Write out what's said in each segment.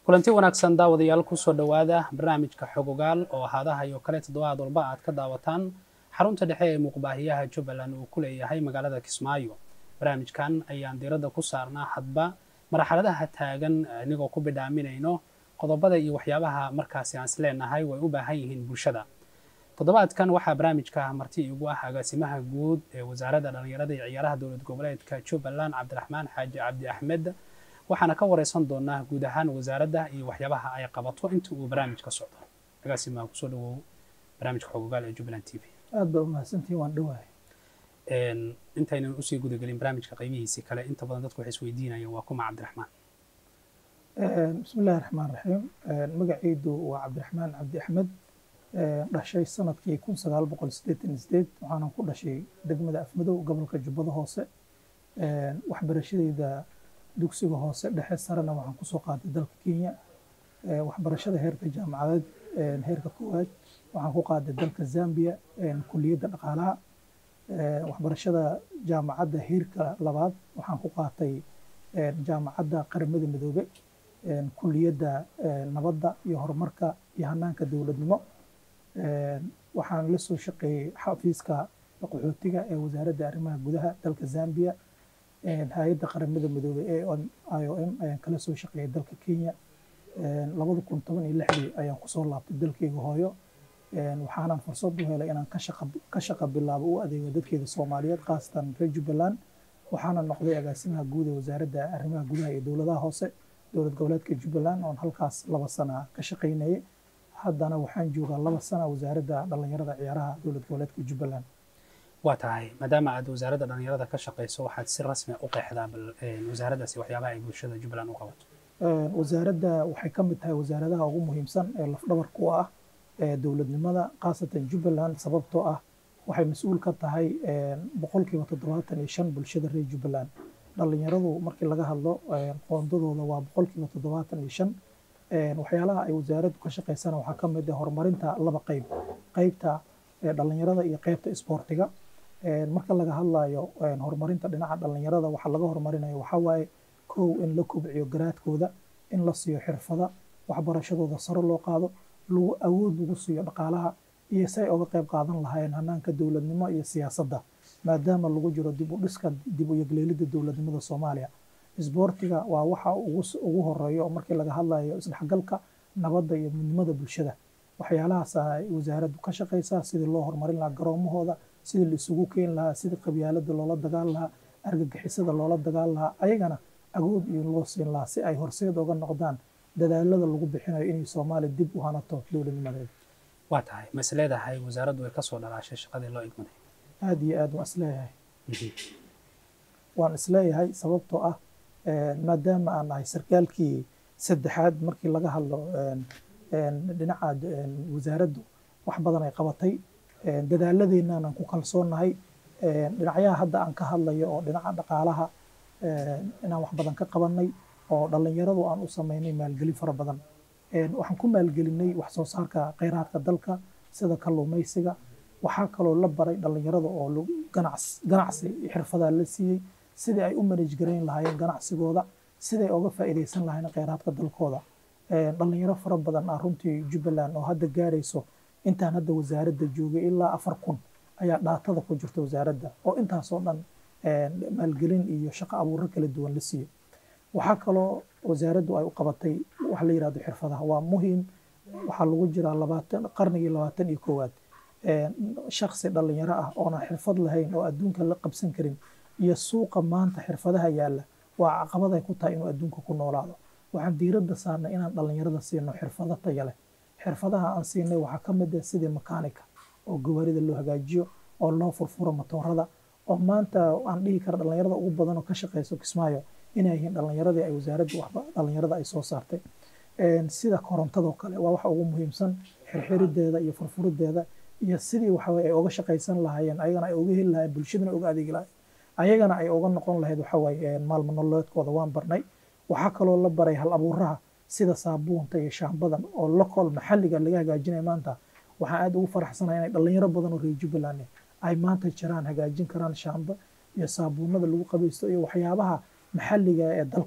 kulanti wanaagsan daawadayaal kusoo dhowaada barnaamijka xogogaal oo haadaha iyo kale toddobaad walba aad ka daawataan xarunta dhexe ee muuqbaahiyaha jubbaland uu ku leeyahay magaalada kismaayo barnaamijkan ayaan diiradda ku saarnaa hadba marxaladaha taagan inagoo ku bidhaaminayno qodobada iyo waxyaabaha markaasi aan isleenahay way u baahan yihiin bulshada toddobaadkan waxaa barnaamijka marti igu ah agaasimaha guud ee wasaaradda dhallinyarada iyo ciyaaraha dowlad goboleedka jubbaland cabdiraxmaan xaaji cabdi axmed waxaana ka wareysan doonaa guud ahaan wasaaradda iyo waxyaabaha ay qabato inta uu barnaamijka socdo agaasimaha kusoo dhawow barnaamijka xogogaal ee jubbaland t v aad baa umahadsantihin waan dhowahay intaynan usii gudagelin barnaamijka qaybihiisii kale inta badan dadku waxay isweydiinayaan waa kuma cabdiraxmaan bismi illahi raxmaan raxiim magacaydu waa cabdiraxmaan cabdi axmed dhashay sanadkii kun sagaal boqol siddeetan iyo sideed waxaanan ku dhashay degmada afmadow gobolka jubbada hoose waxbarashadeyda dugsiga hoose dhexe sarena waxaan kusoo qaatay dalka kenya waxbarashada heerka jaamacadeed heerka koowaad waxaan ku qaaday dalka zambia kuliyadda dhaqaalaha waxbarashada jaamacadda heerka labaad waxaan ku qaatay jaamacadda qaramada midoobe kuliyadda nabadda iyo horumarka iyo hanaanka dowladnimo waxaan la soo shaqeeyey xafiiska qaxootiga ee wasaaradda arrimaha gudaha dalka zambia hay-adda qaramada midoobey ee i o m ayaan kala soo shaqeeyay dalka kenya labada kun toban iyo lixdii ayaan kusoo laabtay dalkeyga hooyo waxaanan fursad u helay inaan ka shaqa bilaabo u adeego dadkeeda soomaaliyeed khaasatan reer jubbaland waxaana noqday agaasimaha guud ee wasaaradda arrimaha gudaha iyo dowladaha hoose dowlad goboleedka jubbaland oon halkaas laba sana ka shaqaynayay haddana waxaan joogaa laba sana wasaaradda dhallinyarada ciyaaraha dowlad goboleedka jubbaland waa tahay maadaama aad wasaaradda dhallinyarada ka shaqayso waxaad si rasmi u qeexdaa bal wasaaraddaasi waxyaabaha ay bulshada jubbaland u qabato wasaaradda waxay ka mid tahay wasaaradaha ugu muhiimsan ee lafdhabarka u ah dowladnimada khaasatan jubbaland sababtoo ah waxay mas-uul ka tahay boqolkiiba toddobaatan iyo shan bulshada reer jubbaland dhallinyaradu markii laga hadlo qoondadooda waa boqolkiiba toddobaatan iyo shan waxyaalaha ay wasaaraddu ka shaqaysana waxaa ka mid ah horumarinta laba qeyb qeybta dhallinyarada iyo qeybta isboortiga marka laga hadlayo horumarinta dhinaca dhallinyarada waxa laga horumarinayo waxaa waaye kow in la kobciyo garaadkooda in la siiyo xirfada waxbarashadooda sare loo qaado lagu awood lagu siiyo dhaqaalaha iyo say uga qayb qaadan lahaayeen hanaanka dowladnimo iyo siyaasadda maadaama lagu jiro dib u dhiska dib u yegleelidda dowladnimada soomaaliya isboortiga waa waxa ugu horeeyo markii laga hadlayo isdhexgalka nabadda iyo midnimada bulshada waxyaalahaas ay wasaaraddu ka shaqaysaa sidii loo horumarin lahaa garoomahooda sidii la isugu keeni lahaa sidii qabyaalada loola dagaal lahaa argagixisada loola dagaal lahaa ayagana agood iyo loo siin lahaa si ay horseed uga noqdaan dadaalada lagu bixinayo inay soomaaliya dib u hanato dowladnimadeeda waa tahay ma is leedahay wasaaraddu ay kasoo dhalaashay shaqadii loo igmaday aada iyo aad waan isleeyahay waan isleeyahay sababtoo ah maadaama aan nahay sarkaalkii saddexaad markii laga hadlo dhinaca wasaaraddu wax badan ay qabatay dadaaladeenaanan ku kalsoonnahay dhinacyaha hadda aan ka hadlayo oo dhinaca dhaqaalaha inaan wax badan ka qabanay oo dhallinyaradu aan u samaynay maalgelin fara badan waxaan ku maalgelinay wax soo saarka kheyraadka dalka sida kalluumaysiga waxaa kaloo la baray dhallinyarada oo ganacsi xirfadaa la siiyey sidii ay u manaj garayn lahaayeen ganacsigooda siday oga faa'iidaysan lahayn kheyraadka dalkooda dhallinyaro fara badan ah runtii jubbaland oo hadda gaarayso intaan hadda wasaaradda joogay ilaa afar kun ayaa dhaatada ku jirta wasaaradda oo intaasoo dhan maalgelin iyo shaqo abuuro kala duwan la siiyey waxaa kaloo wasaaraddu ay u qabatay wax la yidhahdo xirfadaha waa muhiim waxaa lagu jiraa labaatan qarnigii labaatan iyo koowaad shaksi dhallinyaro ah oona xirfad lahayn oo adduunka la qabsan karin iyo suuqa maanta xirfadaha yaalla waa caqabad ay ku tahay inuu adduunka ku noolaado waxaan diiradda saarnay inaan dhallinyarada siino xirfado taya leh xirfadaha aan siinay waxaa ka mid ah sidii makaanika oo gawaarida loo hagaajiyo oo loo furfuro matoorada oo maanta aan dhihi kara dhallinyarada ugu badan oo ka shaqeyso kismaayo inay yihiin dhallinyaradii ay wasaaraddu waxba dhallinyarada ay soo saartay sida korontadoo kale waa waxa ugu muhiimsan xirxirideeda iyo furfurideeda iyo sidii waxaweye ay uga shaqaysan lahaayeen ayagana ay uga heli lahayen bulshadana uga adeegi lahayen ayagana ay uga noqon lahayd waxaweye maalmo nololeedkooda waan barnay waxaa kaloo la baray hal abuuraha sida saabuunta iyo shaambadan oo local maxalliga laga hagaajinaya maanta waxaan aad ugu faraxsanahay inay dhallinyaro badan oo reer jubbaland ay maanta jiraan hagaajin karaan shaamba iyo saabuunada lagu qabaysto iyo waxyaabaha maxalliga ee dalka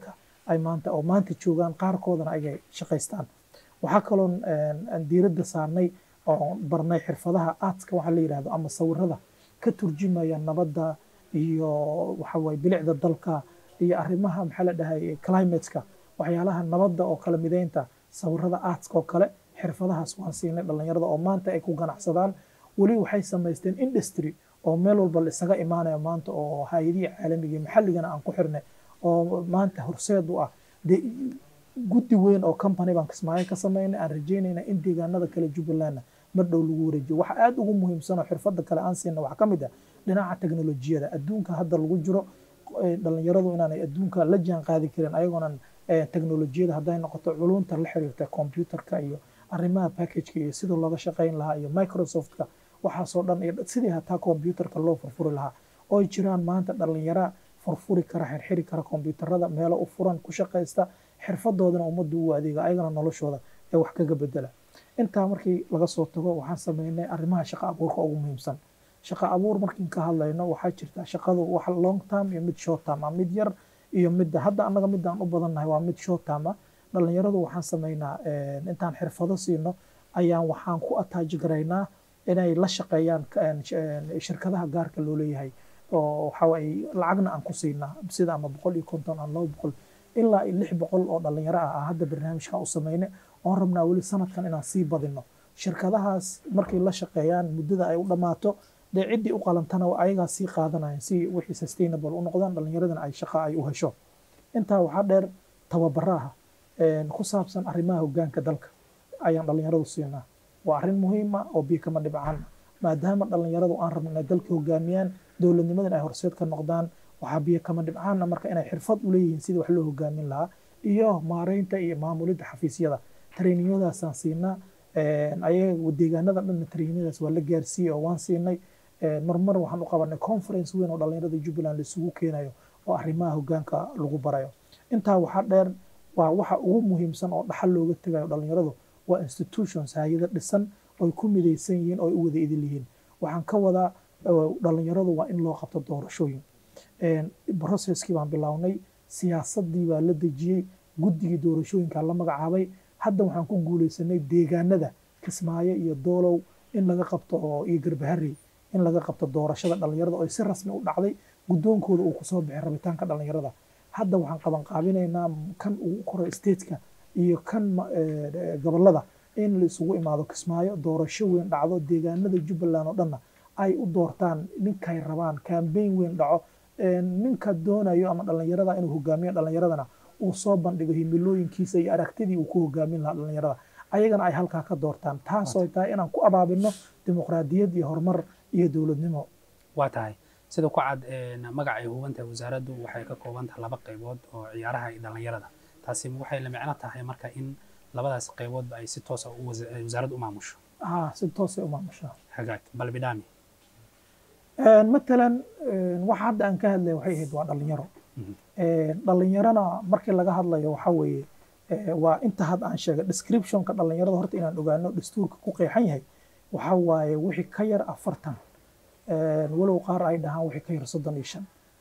ay maanta oo maanta joogaan qaarkoodana ay shaqaystaan waxaa kaloon aan diiradda saarnay oo barnay xirfadaha aadska waxaa la yidhahdo ama sawirada ka turjumaya nabadda iyo waxa waye bilicda dalka iyo arrimaha maxaa la dhahay climateska waxyaalaha nabadda oo kala mideynta sawirada aadska oo kale xirfadahaas waan siinay dhallinyarada oo maanta ay ku ganacsadaan weli waxay samaysteen industry oo meel walba la isaga imaanaya maanta oo hay-adihii caalamiga iyo maxalligana aan ku xirnay oo maanta horseed u ah dee guddi weyn oo company baan kismaayo ka samaynay aan rajeynayna in deegaanada kale jubbalandna mar dhow lagu wareejiyo waxa aada ugu muhiimsan oo xirfadda kale aan siina waxaa ka mid ah dhinaca teknolojiyada adduunka hadda lagu jiro dhallinyaradu inaanay adduunka la jaan qaadi karin ayagoonan teknolojiyada hadday noqoto culunta la xiriirta computerka iyo arrimaha packageka iyo sida looga shaqayn lahaa iyo microsoftka waxaasoo dhan iyo sidii hataa computerka loo furfuri lahaa oo jiraan maanta dhallinyara furfuri kara xirxiri kara computerada meelo u furan ku shaqaysta xirfadoodana ummaddu u adeega ayagana noloshooda ee wax kaga bedela intaa markii laga soo tago waxaan sameynay arrimaha shaqa abuurka ugu muhiimsan shaqa abuur markiin ka hadlayno waxaa jirta shaqadu wax long term iyo mid short term ah mid yar iyo midda hadda annaga midaan u badannahay waa mid short term ah dhallinyaradu waxaan sameynaa intaan xirfado siino ayaan waxaan ku attaaji garaynaa inay la shaqeeyaan shirkadaha gaarka loo leeyahay oo waxa ay lacagna aan ku siinaa sida ama boqol iyo konton ama laba boqol ilaa lix boqol oo dhallinyaro ah aan hadda barnaamijkan u sameynay oon rabnaa weli sanadkan inaan sii badino shirkadahaas markay la shaqeeyaan muddada ay u dhammaato dee ciddii u qalantana ayagaa sii qaadanayan si wixii sustainable u noqdaan dhallinyaradana ay shaqa ay u hesho intaa waxaa dheer tababaraha ku saabsan arrimaha hoggaanka dalka ayaan dhallinyaradu siinaa waa arrin muhiima oo biyo kama dhibcaan maadaama dhallinyaradu aan rabno inay dalka hogaamiyaan dowladnimadan ay horseed ka noqdaan waxaa biyo kama dhibcaana marka inay xirfad u leeyihiin sidii wax loo hogaamin lahaa iyo maareynta iyo maamulidda xafiisyada trainingyadaasaan siinaa ayaga deegaanada dhanna traininadaas waa la gaarsiiyey oo waan siinay marmar waxaan u qabanay conference weyn oo dhallinyarada jubbaland laisugu keenayo oo arrimaha hoggaanka lagu barayo intaa waxaa dheer waa waxa ugu muhiimsan oo dhaxal looga tegayo dhallinyaradu waa institutions hay-ada dhisan oy ku midaysan yihiin oo ay u wada idil yihiin waxaan ka wadaa dhallinyaradu waa in loo qabto doorashooyin processkii baan bilownay siyaasaddii baa la dejiyey guddigii doorashooyinkaa la magacaabay hadda waxaan ku guuleysanay deegaanada kismaayo iyo doolow in laga qabto oo iyo garbaharey in laga qabto doorashada dhallinyarada oo si rasmi u dhacday guddoonkooda uu kusoo bixay rabitaanka dhallinyarada hadda waxaan qabanqaabinaynaa kan ugu koray stateka iyo kan gobolada in la isugu imaado kismaayo doorasho weyn dhacdo deegaanada jubbaland oo dhanna ay u doortaan ninkay rabaan kambeyn weyn dhaco ninka doonayo ama dhallinyarada inuu hogaamiyo dhallinyaradana uu soo bandhigo himilooyinkiisa iyo aragtidii uu ku hogaamin lahaa dhallinyarada ayagana ay halkaa ka doortaan taasoo tahay inaan ku abaabino dimuqraadiyad iyo horumar iyo dowladnimo waa tahay sida ku cad magaca ay hubantahay wasaaraddu waxay ka kooban tahay laba qaybood oo ciyaaraha iyo dhallinyarada taasi waxay la micno tahay marka in labadaas qayboodba ay si toosa wasaaraddu u maamusho haa si toosay u maamushaa hagaag bal bidhaami matalan waxa hadda aan ka hadlaya waxay ahayd waa dhallinyaro dhallinyarona markii laga hadlayo waxa weeye waa inta had aan sheegay descriptionka dhallinyarada horta inaan ogaano dastuurka ku qeexan yahay waxa waaye wixii ka yar afartan walow qaar ay dhahaan wixii ka yar soddon iyo shan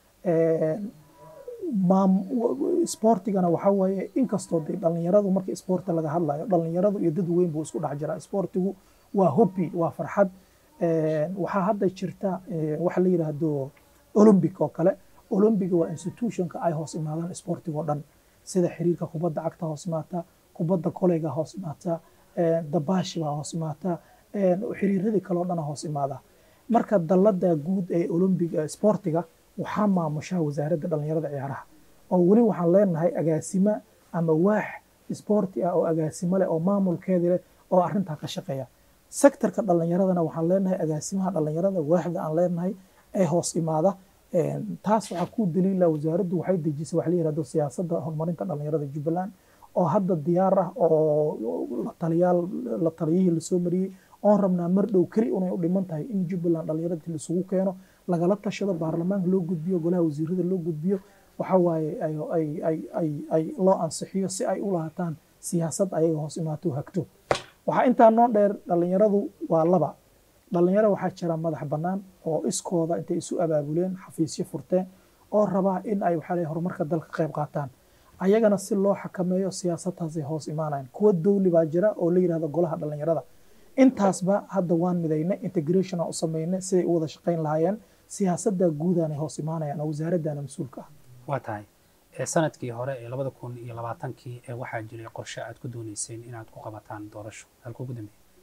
sportigana waxa waaye inkastoo dee dhallinyaradu markii sporti laga hadlayo dhallinyaradu iyo dad weyn buu isku dhex jiraa sportigu waa hobby waa farxad waxaa hadda jirta waxa la yidhaahdo olympic oo kale olympiga waa institutionka ay hoos imaadaan sportiga oo dhan sida xiriirka kubadda cagta hoos imaata kubadda koleyga hoos imaata dabaashi baa hoos imaata xiriiradii kale oo dhana hoos imaada marka dallada guud ee olympiga sportiga waxaa maamushaa wasaaradda dhallinyarada ciyaaraha oo weli waxaan leenahay agaasimo ama waax sporti ah oo agaasimo leh oo maamulkeedi leh oo arrintaa ka shaqeeya sektorka dhallinyaradana waxaan leenahay agaasimaha dhallinyarada waaxda aan leenahay ee hoos imaada taas waxaa ku daliila wasaaraddu waxay dejisay wax la yihahdo siyaasadda horumarinta dhallinyarada jubbaland oo hadda diyaar ah oo lataliyaal la taliyihii lasoo mariyey oon rabnaa mar dhow keli unay u dhiman tahay in jubbaland dhallinyaradii laisugu keeno lagala tashado baarlamaanka loo gudbiyo golaha wasiirada loo gudbiyo waxa waaye ay loo ansixiyo si ay u lahaataan siyaasad ayaga hoos imaato hagto waxaa intaa noo dheer dhallinyaradu waa laba dhallinyaro waxaa jira madax bannaan oo iskooda intay isu abaabuleen xafiisyo furteen oo rabaa in ay waxaa horumarka dalka qayb qaataan ayagana si loo xakameeyo siyaasadtaasay hoos imaanayaan kuwa dowli baa jira oo la yidhahdo golaha dhalinyarada intaasba hadda waan midaynay integration aan u samaynay siday u wada shaqayn lahaayeen siyaasadda guudaanay hoos imaanayaan oo wasaaraddaana mas-uulka ah waa tahay sanadkii hore ee labada kun iyo labaatankii ee waxaa jiray qorshe aad ku dooneyseen inaad ku qabataan doorasho halka ugu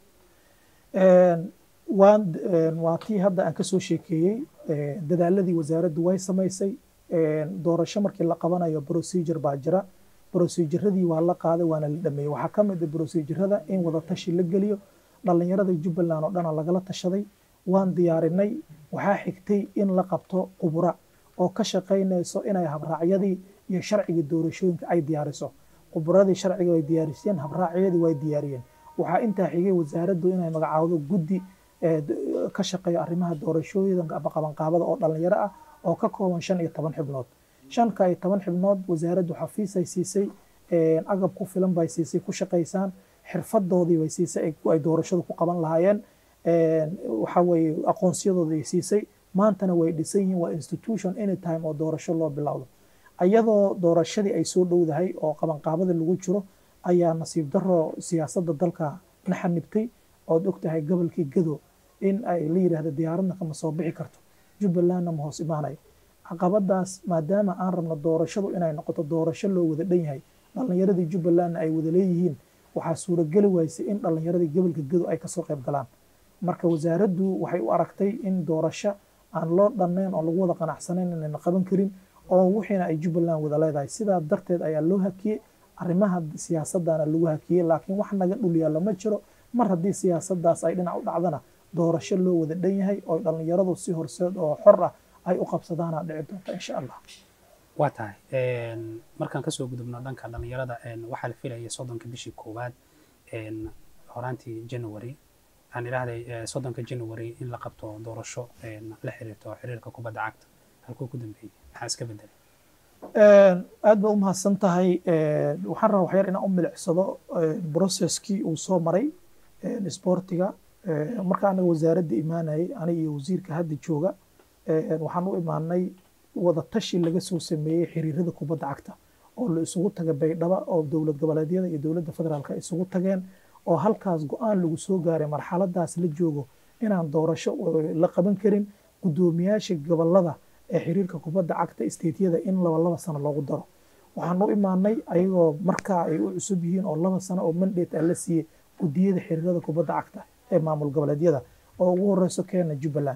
dambeeyey waan waa tii hadda aan kasoo sheekeeyey dadaaladii wasaaraddu way samaysay doorasho markii la qabanayo procedure baa jira proceduradii waa la qaaday waana la dhameeyey waxaa ka mid ah procedurada in wada tashi la geliyo dhalinyarada jubbaland oo dhana lagala tashaday waan diyaarinay waxaa xigtay in la qabto qubura oo ka shaqaynayso inay habraacyadii iyo sharcigii doorashooyinka ay diyaariso quburadii sharciga way diyaariseen habraacyadii way diyaariyeen waxaa intaa xigay wasaaraddu inay magacaawdo guddi ka shaqeeyo arrimaha doorashooyinka ama qabanqaabada oo dhalinyaro ah oo ka kooban shan iyo toban xibnood shanka iyo toban xibnood wasaaraddu xafiisay siisay agab ku filan bay siisay ku shaqaysaan xirfadoodii bay siisay ay doorashadu ku qaban lahaayeen waxa weeye aqoonsiyadoodii siisay maantana way dhisan yihiin waa institution anytime oo doorasho loo bilowdo ayadoo doorashadii ay soo dhowdahay oo qabanqaabada lagu jiro ayaa nasiib daro siyaasadda dalka la xanibtay ood ogtahay gobolkii gado in ay la yidhaahdo diyaaradna kama soo bixi karto jubbalandna ma hoos imaanayo caqabadaas maadaama aan rabno doorashadu inay noqoto doorasho loo wada dhan yahay dhallinyaradii jubbalandna ay wada leeyihiin waxaa suurageli waysay in dhallinyaradii gobolka gado ay kasoo qayb galaan marka wasaaraddu waxay u aragtay in doorasho aan loo dhannayn oo lagu wada qanacsanayn inayna qaban karin oo wixiina ay jubbaland wada leedahay sidaa darteed ayaa loo hakiyey arrimaha siyaasadana lagu hakiyey laakiin wax naga dhul yaallo ma jiro mar haddii siyaasaddaas ay dhinac u dhacdana doorasho loo wada dhan yahay oo dhallinyaradu si horseed oo xor ah ay u qabsadaana dhici doonta insha allah waa tahay markaan kasoo gudubno dhanka dhallinyarada waxaa la filayay soddonka bishii koowaad horaantii january aan idhaahday soddonka january in la qabto doorasho la xiriirto xiriirka kubadda cagta halkuu ku dambeeyey maxaa iska bedelay aad baad u mahadsan tahay waxaan rabaa waxyar inaan u milicsado processkii uu soo maray sportiga marka anaga wasaaradda imaanayay aniga iyo wasiirka hadda jooga waxaan u imaanay wada tashi laga soo sameeyey xiriirada kubadda cagta oo la isugu taga baydhaba oo dowlad goboleedyada iyo dowladda federaalka isugu tageen oo halkaas go-aan lagu soo gaaray marxaladaas la joogo inaan doorasho la qaban karin guddoomiyaasha gobolada ee xiriirka kubadda cagta isteetyada in laba laba sano loogu daro waxaan u imaanay ayagoo markaa ay u cusub yihiin oo laba sano oo mandate ah la siiyey guddiyada xiriirada kubadda cagta ee maamul goboleedyada oo ugu horeyso keena jubbaland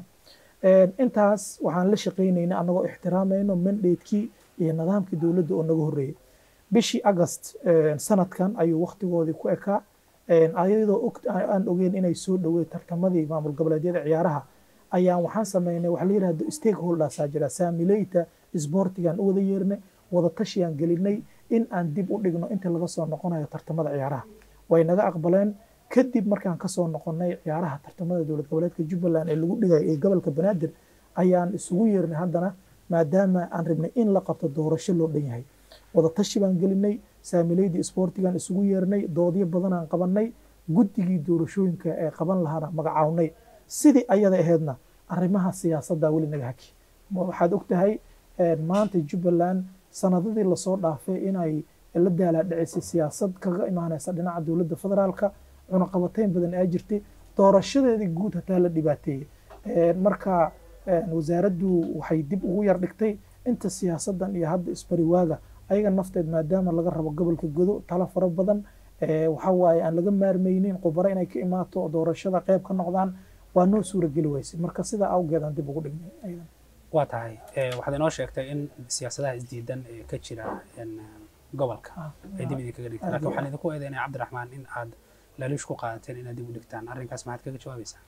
intaas waxaan la shaqaynayna annagoo ixtiraamayno mandatekii iyo nidaamkii dowladda oo naga horreeyey bishii agast sanadkan ayuu waktigoodii ku ekaa ayadoo aan ogeyn inay soo dhoweey tartamadii maamul goboleedyada ciyaaraha ayaan waxaan sameynay waxa la yidhahdo stakeholdersaa jira saamileyta isboortigaan u wada yeernay wada tashiyaan gelinay in aan dib u dhigno inta laga soo noqonayo tartamada ciyaaraha way naga aqbaleen kadib markaan kasoo noqonay ciyaaraha tartamada dowlad goboleedka jubbaland ee lagu dhigay ee gobolka banaadir ayaan isugu yeernay haddana maadaama aan rabnay in la qabto doorasho loo dhan yahay wada tashi baan gelinay saamileydii isboortigaan isugu yeernay doodyo badanaan qabanay guddigii doorashooyinka ee qaban lahaana magacawnay sidii ayada aheedna arrimaha siyaasadda weli naga haki waxaad ogtahay maanta jubbaland sanadadii lasoo dhaafay inay la daalaadhicisay siyaasad kaga imaanaysa dhinaca dowladda federaalka cunaqabatayn badan aa jirtay doorashadeedii guud hataa la dhibaateeyey marka wasaaraddu waxay dib ugu yar dhigtay inta siyaasaddan iyo hadda isbariwaaga ayaga nafteed maadaama laga rabo gobolka godo talo fara badan waxa waaye aan laga maarmaynin khubaro inay ka imaato oo doorashada qayb ka noqdaan waa noo suurageli weysay marka sidaa awgeed aan dib ugu dhignay ayadan waa tahay waxaad inoo sheegtay in siyaasadaha isdiidan ee ka jira gobolka ay dib idinkaga dhigtaan laakiin waxaan idinku eedeynaya cabdiraxmaan in aad laliish ku qaadateen inaad dib u dhigtaan arrinkaas maxaad kaga jawaabaysaa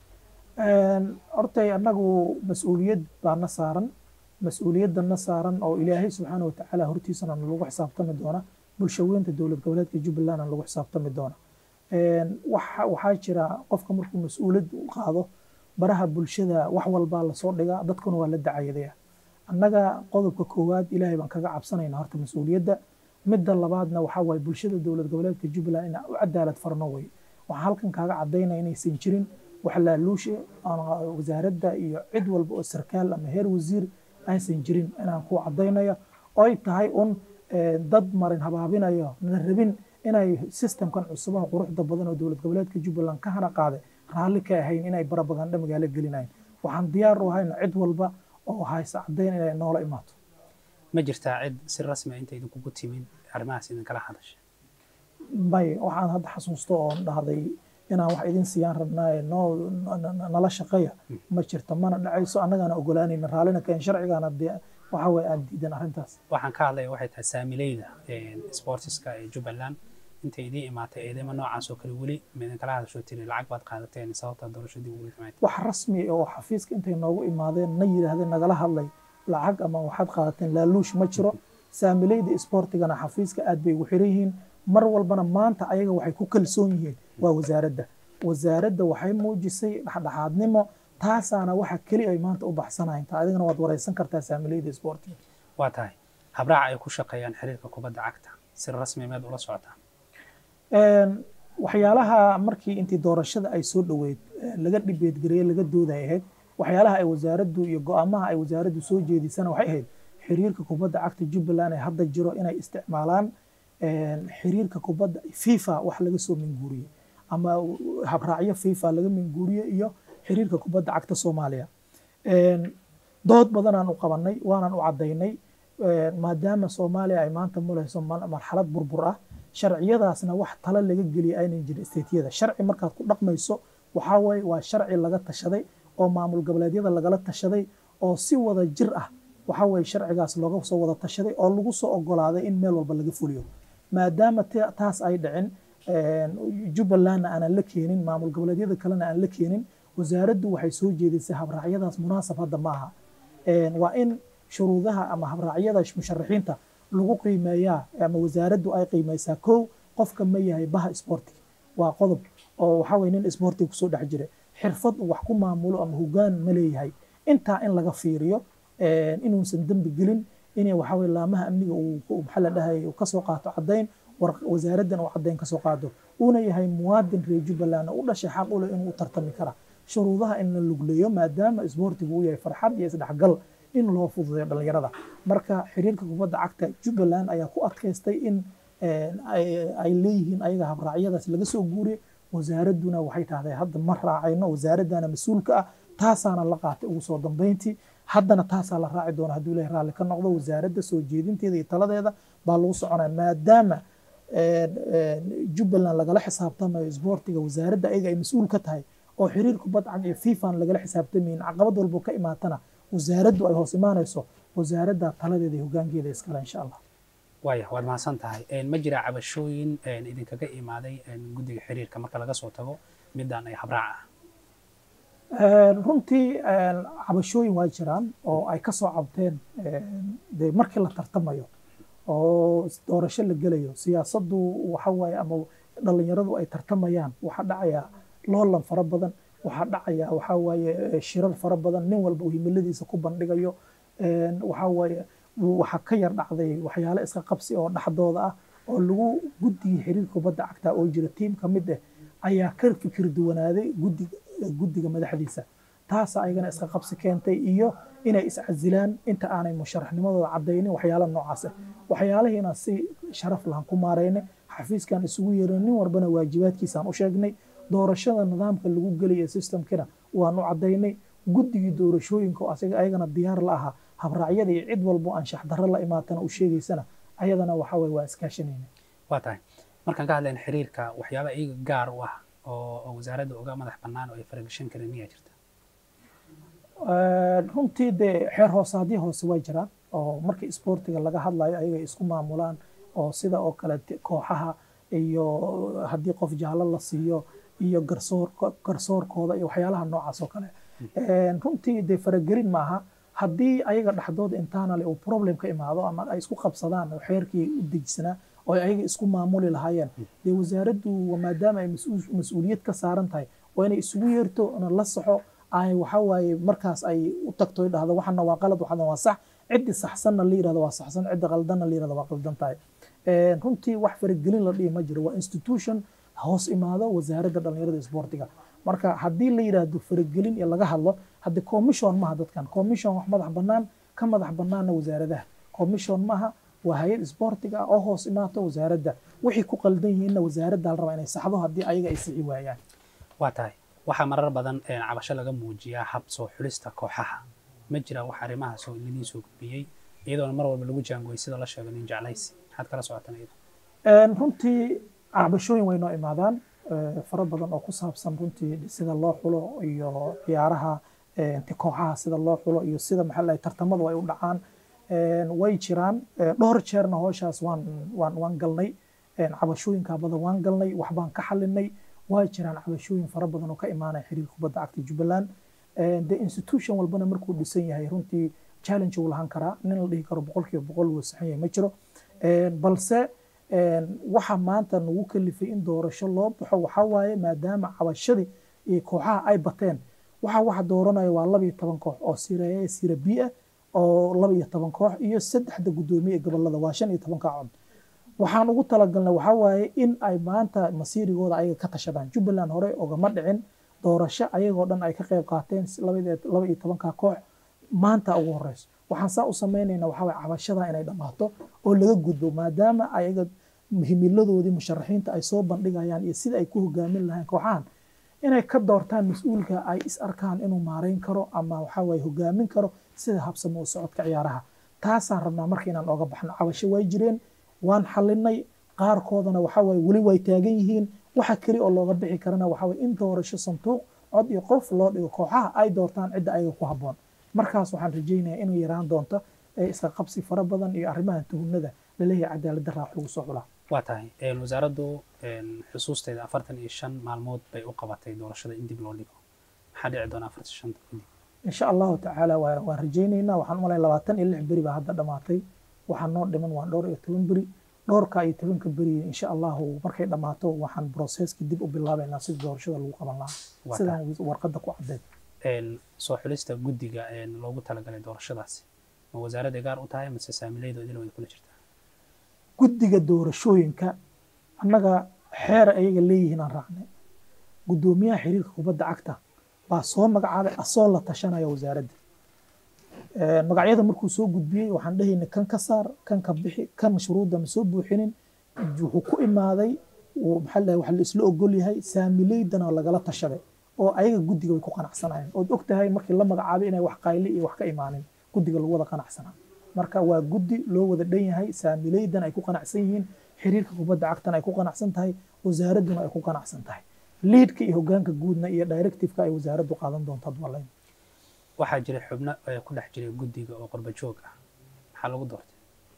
hortay annagu mas-uuliyad baa na saaran mas-uuliyadda na saaran oo ilaahay subxaana watacaala hortiisana lagu xisaabtami doona bulshaweynta dowlad goboleedka jubbalandna lagu xisaabtami doona waxaa jira qofka markuu mas-uuliyad u qaado baraha bulshada wax walbaa lasoo dhigaa dadkuna waa la dacayadaya annaga qodobka koowaad ilaahay baan kaga cabsanayna horta mas-uuliyadda midda labaadna waxaa waaye bulshada dowlad goboleedka jubbaland inaan u cadaalad farno wey waxaan halkan kaaga cadaynaya inaysan jirin wax laaluushe wasaaradda iyo cid walba oo sarkaal ama heer wasiir aysan jirin inaan ku cadaynayo oo ay tahay un dad marin habaabinayo na rabin inay systemkan cusubaha quruxda badan oo dowlad goboleedka jubbaland ka hana qaaday raalli ka ahayn inay barabagandha magaalo gelinayn waxaan diyaar u ahayna cid walba oo haysa caddayn inay noola imaato ma jirtaa cid si rasmi a inta idinkugu timin arrimahaas idinkala hadashay may waxaan hadda xasuusto oon dhahday inaan wax idin siiyaan rabnaaye noo nala shaqeeya ma jirto mana dhacayso annagaana ogolaanayna raallina keen sharcigaana dee waxa weye aan diidan arrintaas waxaan ka hadlaya waxay tahay saamileyda sportiska ee jubbaland intay idiin imaatay eedeyma noocaas oo kale weli ma idinkala hadasho tiri lacag baad qaadateen sababta doorashadii ugu timayd wax rasmi oo xafiiska intay noogu imaadeen na yidhaahdeen nagala hadlay lacag ama waxaad qaadateen laaluush ma jiro saamileyda sportigana xafiiska aad bay ugu xiran yihiin mar walbana maanta ayaga waxay ku kalsoon yihiin waa wasaaradda wasaaradda waxay muujisay dhexdhexaadnimo taasaana waxa keli ay maanta u baxsanayn ta adigana waad wareysan kartaa saamileyda sportiga waa tahay habraaca ay ku shaqeeyaan xiriirka kubadda cagta si rasmi meed ula socotaa waxyaalaha markii intii doorashada ay soo dhoweyd laga dhibeedgareeye laga dooday ahayd waxyaalaha ay wasaaraddu iyo go-aamaha ay wasaaraddu soo jeedisana waxay ahayd xiriirka kubadda cagta jubbaland ee hadda jiro inay isticmaalaan xiriirka kubadda fifa wax laga soo minguuriyey ama habraacyo fifa laga minguuriye iyo xiriirka kubadda cagta soomaaliya dood badanaan u qabanay waanaan u caddaynay maadaama soomaaliya ay maanta mulayso marxalad burbur ah sharciyadaasna wax talo laga geliya aynan jirin stateyada sharci markaad ku dhaqmayso waxaa waye waa sharci laga tashaday oo maamul goboleedyada lagala tashaday oo si wada jir ah waxaa weye sharcigaas looga soo wada tashaday oo lagu soo ogolaaday in meel walba laga fuliyo maadaama taas ay dhicin jubbalandna aanan la keenin maamul goboleedyada kalena aan la keenin wasaaraddu waxay soo jeedisay habraacyadaas munaasab hadda ma aha waa in shuruudaha ama habraacyada musharaxiinta lagu qiimeeyaa ama wasaaraddu ay qiimeysaa kow qofka ma yahay baha sportiga waa qodob oo waxaa weye nin sportiga kusoo dhex jira xirfad uu wax ku maamulo ama hogaan ma leeyahay intaa in laga fiiriyo inuusan dembi gelin inay waxaa weye laamaha amniga uu maxaa la dhahay uu kasoo qaato caddayn wasaaraddan uu caddayn kasoo qaado uuna yahay muwaadin reer jubbaland u dhashay xaq u leh inuu u tartami kara shuruudaha in la lugleeyo maadaama isboortigu uu yahay farxad iyo isdhexgal in loo fududeeyo dhallinyarada marka xiriirka kubadda cagta jubbaland ayaa ku adkaystay in ay leeyihiin ayaga habraacyadaas laga soo guuriye wasaaradduna waxay tahday hadda ma raacayno wasaaraddana mas-uulka ah taasaana la qaatay ugu soo dambeyntii haddana taasaa la raaci doona hadduu ilahay raalli ka noqdo wasaaradda soo jeedinteeda iyo taladeeda baa lagu soconaya maadaama jubbaland lagala xisaabtamayo isboortiga wasaaradda ayaga ay mas-uul ka tahay oo xiriir kubadda cag iyo fifan lagala xisaabtamayin caqabad walbo ka imaatana wasaaraddu ay hoos imaanayso wasaaradda taladeeda iyo hogaankeeda iskale insha allah waaya waad mahadsan tahay ma jiraa cabashooyin idinkaga imaaday guddiga xiriirka marka laga soo tago midaan ay habraac ah runtii cabashooyin waa jiraan oo ay ka soo cabteen dee markii la tartamayo oo doorasho la gelayo siyaasaddu waxa waaye ama dhallinyaradu ay tartamayaan waxaa dhacaya loolan fara badan waxaa dhacaya waxaa waaye shirar fara badan nin walba uu himiladiisa ku bandhigayo waxaa waaye waxaa ka yar dhacday waxyaale iska qabsi oo dhexdooda ah oo lagu guddigii xiriirka kubadda cagta oo jira tiim ka mid ah ayaa ka fikir duwanaaday guddiga guddiga madaxdiisa taasa ayagana iska qabsi keentay iyo inay iscasilaan inta aanay musharaxnimadooda caddaynin waxyaala noocaas ah waxyaalahiina si sharaf lahan ku maaraynay xafiiskan isugu yeerin nin walbana waajibaadkiisaan u sheegnay doorashada nidaamka lagu gelaya systemkina waan u caddaynay guddigii doorashooyinka oo asaga ayagana diyaar la ahaa habraacyada iyo cid walbo anshax darro la imaatana u sheegaysana ayadana waxa weye waa iskaashanayna waa tahay markaan ka hadlayna xiriirka waxyaaba iyaga gaar u ah oo wasaaradda uga madax bannaan oo ay faragashan karin miyaa jirta runtii dee xeer hoosaadii hoose way jiraan oo markii isboortiga laga hadlayo ayagay isku maamulaan oo sida oo kale kooxaha iyo haddii qof jaallo la siiyo iyo garsoor garsoorkooda iyo waxyaalaha noocaas oo kale runtii dee faragelin maaha haddii ayaga dhexdooda internal uu problem ka imaado ama ay isku qabsadaan oo xeerkii u dejisanaa oo ayaga isku maamuli lahaayeen dee wasaaraddu maadaama ay mas-uuliyad ka saaran tahay waa inay isugu yeerto na la saxo ay waxa waaye markaas ay u tagto ay dhahdo waxana waa qalad waxana waa sax ciddi saxsanna la yirahdo waa saxsan ciddi qaldanna la yirahdo waa qaldan tahay runtii wax faragelin la dhihi ma jiro waa institution hoos imaado wasaaradda dhallinyarada isboortiga marka haddii la yidhaahdo faragelin iyo laga hadlo hadde commission maha dadkan commission wax madax bannaan ka madax bannaanna wasaaradaha commission maaha waa hay-ad isboortiga oo hoos imaato wasaaradda wixii ku qaldan yihiinna wasaaradda la rabaa inay saxdo haddii ayaga ay sixi waayaan waa tahay waxaa marar badan cabasho laga muujiyaa hab soo xulista kooxaha ma jira wax arrimahaas oo idin soo gudbiyey iyadoona mar walba lagu jaangooyay sida la sheego nin jeclaysi maxaad kala socotaan iyada runtii cabashooyin way noo imaadaan fara badan oo ku saabsan runtii sida loo xulo iyo ciyaaraha kooxaha sida loo xulo iyo sida maxaa la tartamadu ay u dhacaan way jiraan dhowr jeerna hooshaas waan waan waan galnay cabashooyinka badan waan galnay waxbaan ka xalinay waa jiraan cabashooyin fara badan oo ka imaanaya xiriirka kubadda cagta jubbaland de institution walbana markuu dhisan yahay runtii challenge uu lahaan karaa nin la dhihi karo boqolkiiba boqol wuu saxan yahay ma jiro balse waxa maanta nagu kalifay in doorasho loo baxo waxaa waaye maadaama cabashadii iyo kooxaha ay bateen waxa waxa dooranaya waa laba iyo toban koox oo sira sira b ah oo laba iyo toban koox iyo saddexda guddoomiye ee gobolada waa shan iyo tobanka cod waxaan ugu talagalnay waxaa waaye in ay maanta masiirigooda ayaga ka tashadaan jubbaland hore ogama dhicin doorasho ayagoo dhan ay ka qayb qaateen laba iyo tobanka koox maanta ugu horeyso waxaan saa u sameynayna waxaa waye cabashada inay dhammaato oo laga gudbo maadaama ayaga himiladoodii musharaxiinta ay soo bandhigayaan iyo sida ay ku hogaamin lahayn kooxahan inay ka doortaan mas-uulka ay is arkaan inuu maareyn karo ama waxaa waye hogaamin karo sida habsamo u socodka ciyaaraha taasaan rabnaa marka inaan ooga baxno cabasho way jireen waan xalinay qaarkoodana waxaa waye weli way taagan yihiin waxa keli oo looga bixi karana waxaa waye in doorasho sanduuq cod iyo qof loo dhigo kooxaha ay doortaan cidda ayaga ku habboon markaas waxaan rajaynayaa inuu yaraan doonto iska qabsi fara badan iyo arrimaha tuhunada laleeyahay cadaalad daraa wax lagu soo xulaa waa tahay wasaaraddu xusuusteeda afartan iyo shan maalmood bay u qabatay doorashada in dib loo dhigo maxaa dhici doona afartan shanta kadib insha allahu tacaala waan rajaynaynaa waxaan umalay labaatan iyo lix beri baa hadda dhamaatay waxaa noo dhiman waa dhowr iyo toban beri dhowrka iyo tobanka beri insha allahu markay dhammaato waxaan broseska dib u bilaabaynaa sida doorashada lagu qaban lahaa sidaan warqadda ku caddeed soo xulista guddiga loogu talagalay doorashadaasi ma wasaaradda gaar u tahay mase saamilayda idil way kula jirtaa guddiga doorashooyinka annaga xeer ayaga leeyihiin aan raacnay guddoomiyaha xiriirka kubadda cagta baa soo magacaabay asoo la tashanaya wasaaradda magacyada markuu soo gudbiyey waxaan dhahayna kan ka saar kan ka bixi kan shuruudda ma soo buuxinin wuxuu ku imaaday maxaa la wax la isla ogol yahay saamileydana lagala tashaday oo ayaga guddiga way ku qanacsanayeen ood og tahay markii la magacaabay inay wax qayli iyo wax ka imaanin guddiga lagu wada qanacsanaa marka waa guddi loo wada dhan yahay saamileydan ay ku qanacsan yihiin xiriirka kubadda cagtana ay ku qanacsan tahay wasaaradduna ay ku qanacsan tahay liidka iyo hogaanka guudna iyo directiveka ay wasaaraddu qaadan doonto adwalayn waxaa jira xubno ku dhex jiray guddiga oo qurba joog ah maxaa lagu doortay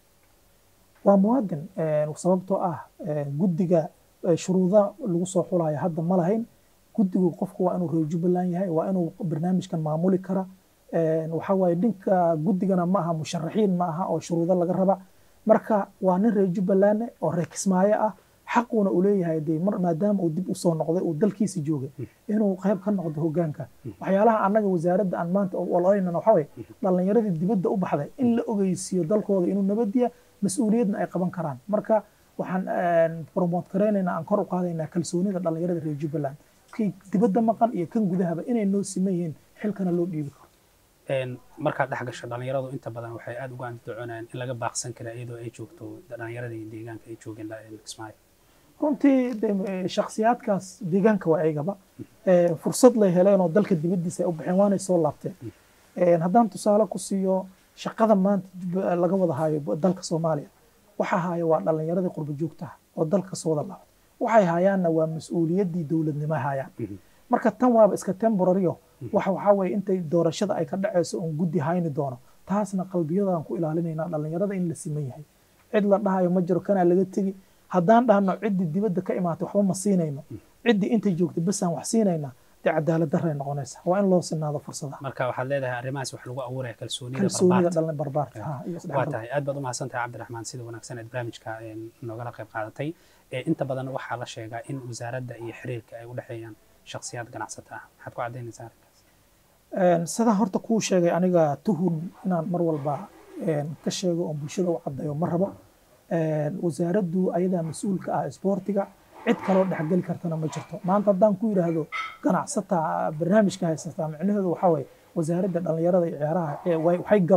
waa muwaadin sababtoo ah guddiga shuruuda lagu soo xulaya hadda ma lahayn guddigu qofku waa inuu reer jubbaland yahay waa inuu barnaamijkan maamuli kara waxaa waaye dhinka guddigana ma aha musharaxiin ma aha oo shuruudo laga raba marka waa nin reer jubbaland oo reer kismaayo ah xaquuna uu leeyahay dee maadaama uu dib usoo noqday uu dalkiisa joogay inuu qayb ka noqdo hogaanka waxyaalaha annaga wasaaradda aan maanta oloynana waxaa waye dhallinyaradii dibadda u baxday in la ogeysiiyo dalkooda inuu nabadiya mas-uuliyadna ay qaban karaan marka waxaan promote garaynaynaa aan kor u qaadaynaa kalsoonida dhallinyarada reer jubbaland kii dibadda maqan iyo kan gudahaba inay noo siman yihiin xilkana loo dhiibi karo markaad dhex gasho dhallinyaradu inta badan waxay aada uga andacoonayaan in laga baaqsan kara iyadoo ay joogto dhallinyaradii deegaanka ay joogeen kismaayo runtii shaksiyaadkaas deegaanka waa aygaba fursad lay heleen oo dalka dibaddiisa ay u baxeen waanay soo laabteen haddaan tusaale ku siiyo shaqada maanta laga wada hayo dalka soomaaliya waxa haya waa dhallinyaradii qurba joogtaha oo dalka soo wada laabtay waxay hayaanna waa mas-uuliyaddii dowladnimo hayaan marka tan waaba iska temborario waxa waxaa weeye intay doorashada ay ka dhacayso oon guddi hayni doono taasna qalbiyadaan ku ilaalinaynaa dhallinyarada in la siman yahay cid la dhahayo ma jiro kanaa laga tegi haddaan dhahno ciddii dibadda ka imaatay waxba ma siinayno ciddii intay joogtay basaan wax siinayna dee cadaalad daray noqonaysa waa in loo sinaado fursadaha marka waxaad leedahay arrimahaas wax lagu abuuraya kalsoonida kalsoonida dhalin barbaarka waa tahay aad baad u mahadsantahay cabdiraxmaan sida wanaagsan eed barnaamijka noogala qayb qaadatay inta badan waxaa la sheegaa in wasaaradda iyo xiriirka ay u dhexeeyaan shakhsiyaad ganacsata ah maxaad ku caddaynaysaa arrinkaas sidaa horta kuu sheegay aniga tuhun inaan mar walba ka sheego oon bulshada u caddayo ma rabo wasaaraddu ayadaa mas-uulka ah isboortiga cid kaloo dhexgeli kartana ma jirto maanta haddaan ku yidhaahdo ganacsata barnaamijka haysataa micnaheedu waxaa waye wasaaradda dhallinyarada iyo ciyaaraha waxay gabeen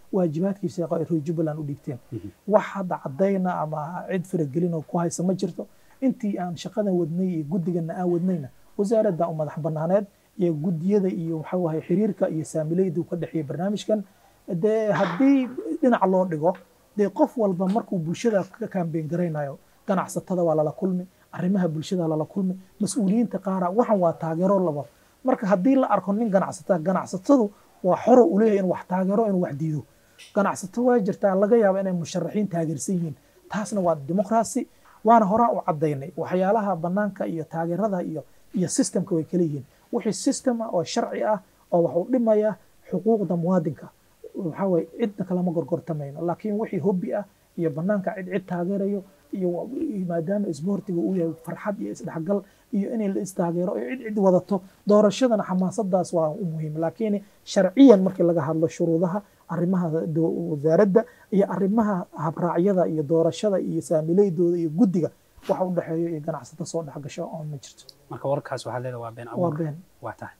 waajibaadkii shaqo ay reer jubbaland u dhiibteen wax hadda caddayna ama cid faragelin oo ku haysa ma jirto intii aan shaqadan wadnay iyo guddigana aan wadnayna wasaaradda u madax banaaneed iyo guddiyada iyo waxa waaye xiriirka iyo saamilaydu ka dhexeeya barnaamijkan dee haddii dhinac loo dhigo dee qof walba markuu bulshada ka kaambeen garaynayo ganacsatada waa lala kulmi arrimaha bulshada lala kulmi mas-uuliyiinta qaara waxan waa taageero laba marka haddii la arko nin ganacsata ganacsatadu waa xoro u leeyahay inuu wax taageero inuu wax diido ganacsato waa jirtaa laga yaaba inay musharaxiin taageersan yihiin taasna waa dimuqraasi waana horaa u caddaynay waxyaalaha bannaanka iyo taageerada iyo iyo systemka way kala yihiin wixii system ah oo sharci ah oo wax u dhimaya xuquuqda muwaadinka waxaa waye cidna kalama gorgortamayno laakiin wixii hobbi ah iyo bannaanka cid cid taageerayo iyo maadaama isboortiga uu yahay farxad iyo isdhexgal iyo inay la istaageero iyo cid cid wadato doorashadana xamaasadaas waa u muhiim laakiin sharciyan markii laga hadlo shuruudaha arrimaha wasaaradda iyo arrimaha habraacyada iyo doorashada iyo saamileydooda iyo guddiga waxa u dhexeeyo iyo ganacsato soo dhexgasho oo ma jirto marka warkaas waxaad leedahay waa been waa abuur been waa tahay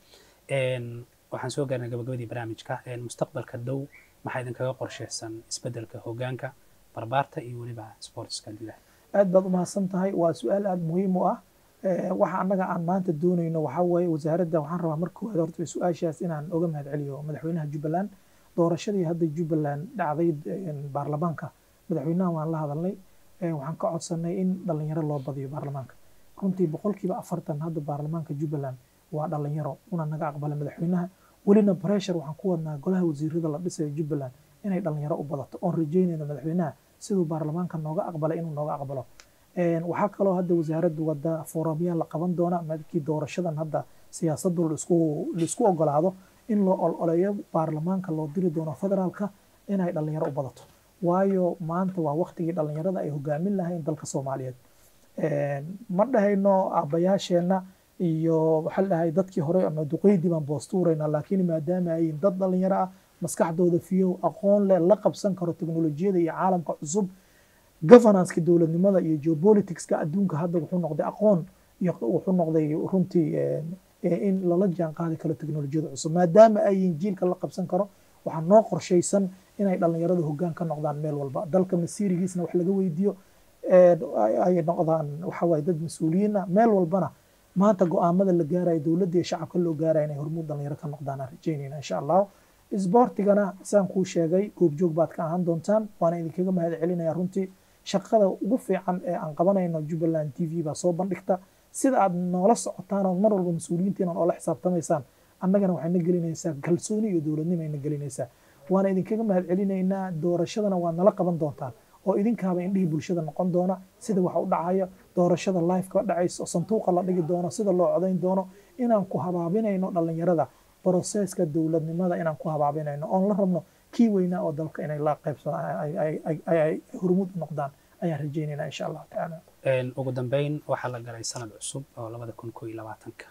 waxaan soo gaarnay gabagabadii barnaamijka mustaqbalka dow maxaa idinkaga qorshaysan isbeddelka hoggaanka barbaarta iyo weliba sportska gudaha aad baad u mahadsan tahay waa su-aal aad muhiim u ah Eh, waxa annaga aan maanta doonayno waxaa waaye wasaaradda waxaan rabaa marka koowaad horta su-aashaas inaan oga mahad celiyo madaxweynaha jubbaland doorashadii hadda jubbaland dhacday eh, baarlamaanka madaxweynaha waan la hadalnay Eh, waxaan ka codsanay in dhalinyaro loo badiyo baarlamaanka runtii boqolkiiba afartan hadda baarlamaanka jubbaland waa dhalinyaro una naga aqbala madaxweynaha welina pressure waxaan ku wadnaa golaha wasiirada la dhisayo jubbaland inay dhalinyaro u badato oon rajeynayno madaxweynaha siduu baarlamaanka nooga aqbalay inuu nooga aqbalo Een, waxaa kaloo hadda wasaaraddu wada foorumyaa la qaban doona markii doorashadan hadda siyaasaddu laisku laisku ogolaado in loo ololeeyo baarlamaanka loo diri doono federaalka inay dhalinyaro u badato waayo maanta waa waktigii dhalinyarada ay hogaamin lahayn dalka soomaaliyeed Een, ma dhahayno aabbayaasheenna iyo waxaa la dhahay dadkii hore ama duqeydii baan boostuurayna laakiin maadaama ay yihiin dad dhalinyaro ah maskaxdooda fiyow aqoon leh la qabsan karo teknolojiyada iyo caalamka cusub governanceka dowladnimada iyo geopoliticska adduunka hadda wuxuu noqday aqoon iyo wuxuu noqday runtii eh, eh, in lala jaan qaadi karo teknolojiyada cusub maadaama ay yihiin jiilka la qabsan karo waxaa noo qorshaysan inay dhalinyarada hoggaan ka noqdaan meel walba dalka masiirigiisna wax laga weydiiyo eh, ay ay noqdaan waxa waaye dad mas-uuliyiin ah meel walbana maanta go-aamada la gaarayo dowladda iyo shacabka loo gaarayo inay hormuud dhalinyaro ka noqdaan aan rajeynayna insha allahu isboortigana saan kuu sheegay goobjoog baad ka ahaan doontaan waana idinkaga mahad celinaya runtii shaqada ugu fiican ee aan qabanayno jubbaland t v baa soo bandhigta sida aad noola socotaan oo mar walba mas-uuliyiintiina oola xisaabtamaysaan annagana waxay na gelinaysaa kalsooni iyo dowladnimo ay na gelinaysaa waana idinkaga mahad celinaynaa doorashadana waa nala qaban doontaan oo idinkaaba indhihii bulshada noqon doona sida wax u dhacaya doorashada lifeka dhacaysa sanduuqa la dhigi doono sida loo codayn doono inaan ku habaabinayno dhalinyarada broseska dowladnimada inaan ku habaabinayno oon la rabno kii weynaa oo dalka inay la qaybsadaan hormuud u noqdaan ayaan rajaynaynaa insha allahu tacaala ugu dambeyn waxaa la galay sanad cusub oo labada kun koo iyo labaatanka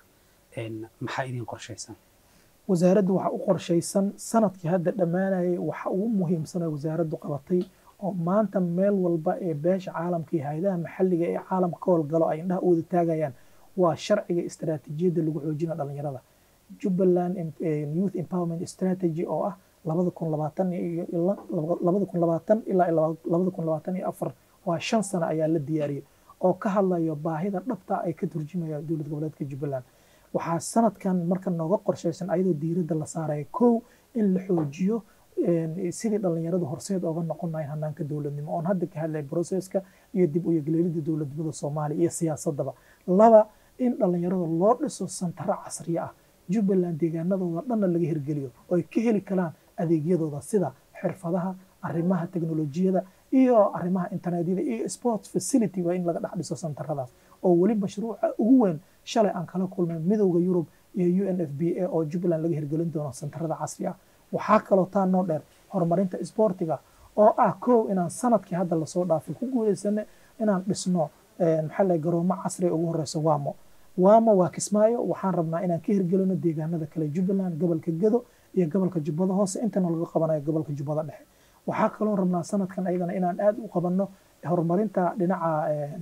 maxaa idin qorshaysan wasaaraddu waxaa u qorshaysan sanadkii hadda dhammaanayay waxa ugu muhiimsan oo wasaaraddu qabatay oo maanta meel walba ee beesha caalamka iyo hay-adaha maxalliga ee caalamka ka howlgalo ay indhaha u wada taagayaan waa sharciga istaraatiijiyadda lagu xoojina dhalinyarada jubbaland youth empowerment strategy oo ah labada kun labaatan iyo labada kun labaatan ilaa labada kun labaatan iyo afar waa shan sano ayaa la diyaariyey oo ka hadlayo baahida dhabta ay ka turjumaya dowlad goboleedka jubbaland waxaa sanadkan marka nooga qorshaysan ayadoo diiradda la saaraya kow in la xoojiyo sidii dhalinyaradu horseed ooga noqon lahayn hanaanka dowladnimo oon hadda ka hadlay broseska iyo dib u yegleelida dowladnimada soomaaliya iyo siyaasadaba laba in dhalinyarada loo dhiso santaro casriya ah jubbaland deegaanadooda dhanna laga hirgeliyo oo ay ka heli karaan adeegyadooda sida xirfadaha arrimaha teknolojiyada iyo arrimaha internetyada iyo sports facility waa in laga dhex dhiso santaradaas oo weli mashruuca ugu weyn shalay aan kala kulmay midowda yurub iyo u n f b a oo jubbaland laga hirgelin doono santarada casri ah waxaa kaloo taa noo dheer horumarinta isboortiga oo ah kow inaan sanadkii hadda lasoo dhaafay ku guuleysane inaan dhisno maxaa la garoomo casriga ugu horeysa wamo wamo waa kismaayo waxaan rabnaa inaan ka hirgelino deegaanada kale jubbaland gobolka gedo iyo gobolka jubbada hoose intana laga qabanayo gobolka jubbada dhexe waxaa kaloo rabnaa sanadkan ayadana inaan aad u qabanno horumarinta dhinaca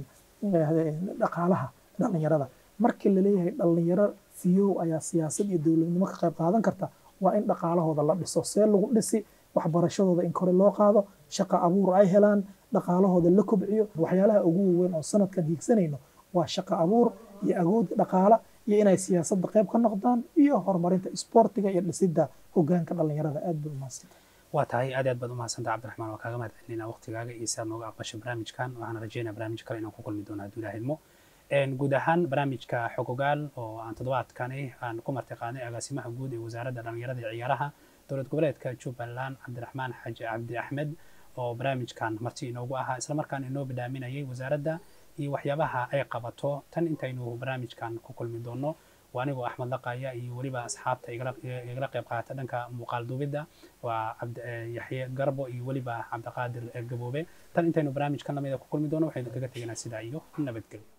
dhaqaalaha dhalinyarada markii laleeyahay dhalinyaro fiyow ayaa siyaasad iyo dowladnimo ka qayb qaadan karta waa in dhaqaalahooda la dhiso see lagu dhisi waxbarashadooda in kore loo qaado shaqo abuur ay helaan dhaqaalahooda la kobciyo waxyaalaha ugu waaweyn oo sanadkan hiigsanayno waa shaqo abuur iyo agood dhaqaala iyo inay siyaasadda qayb ka noqdaan iyo horumarinta isboortiga iyo dhisidda hogaanka dhallinyarada aad bay umahadsanta waa tahay aad aad baad umahadsanta cabdiraxmaan waa kaaga mahad celinayna waqtigaaga iyo si aad nooga aqbashay barnaamijkan waxaan rajeynaya barnaamij kale inaan ku kulmi doono hadduu ilaah idmo guud ahaan barnaamijka xogogaal oo aan toddobaadkani aan ku martiqaanay agaasimaha guud ee wasaaradda dhallinyarada iyo ciyaaraha dowlad goboleedka jubbaland cabdiraxmaan xaaji cabdi axmed oo barnaamijkan marti inoogu ahaa islamarkaana inoo badhaaminayay wasaaradda iyo waxyaabaha ay qabato tan intaynu barnaamijkan ku kulmi doono waa anigoo axmed laqaya iyo weliba asxaabta igala qayb qaata dhanka muuqaal duubidda waa yaxye garbo iyo weliba cabdiqaadir gaboobe tan intaynu barnaamijkan lamida ku kulmi doono waxaynu kaga teganaa sidaa iyo nabadgelyo